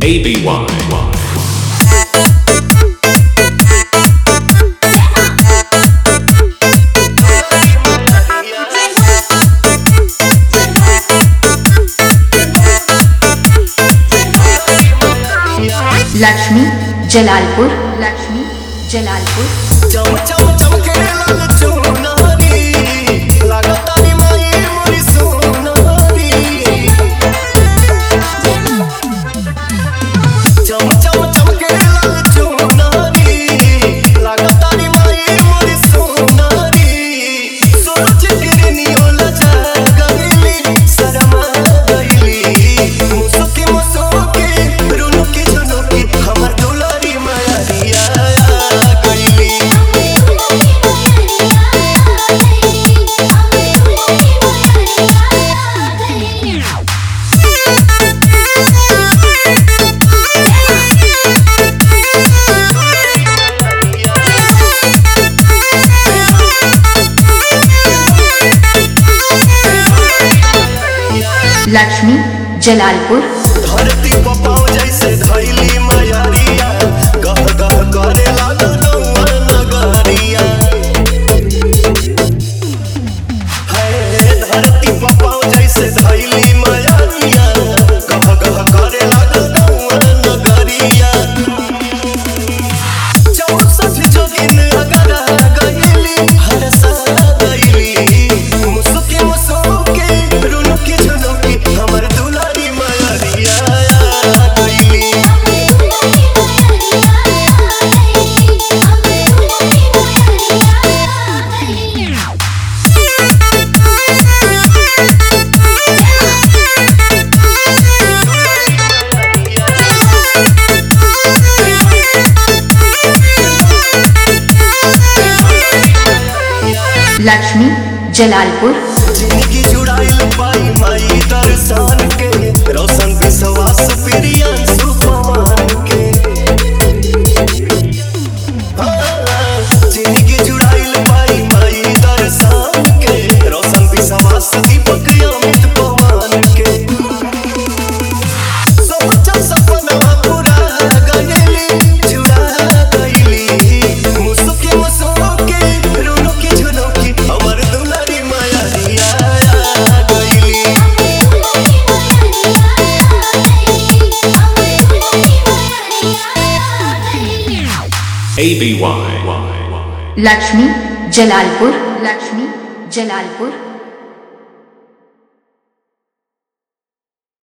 ABY. Lakshmi Jalalpur Lakshmi Jalalpur चम चम चमके लाल चुनरी लागतारी माई मोरी सोनारी चम चम चमके लाल चुनरी लागतारी माई मोरी सोनारी सोच गिरनी ओला जा गईली शर्मा गईली मुसुकी मुसुकी रुनुकी झुनुकी हमर दुलारी माया दिया गईली लक्ष्मी जलालपुर धरती पपाव जैसे धैली मयरिया गह गह करे लागल गौआ नगरिया हे धरती पपाव जैसे धैली मयरिया गह गह करे लागल गौआ नगरिया चौसठ जोगिन अगरा गईली हरसा गईली मुसुकी मुसुकी रुनुकी झुनुकी हमर दुलारी मयरिया गईली लक्ष्मी जलालपुर जिंदगी जुड़ाइल पाई माई दर्शन के रोशन विश्वास प्रियन सुपमान के हाँ, जिंदगी जुड़ाइल पाई माई दर्शन के रोशन विश्वास दीपक अमित पवन के सोचम सपना पूरा गईली जुड़ा गईली मुसुकी मुसुकी रुनुकी झुनुकी हमर दुलारी माया दिया गईली ABY. लक्ष्मी जलालपुर लक्ष्मी जलालपुर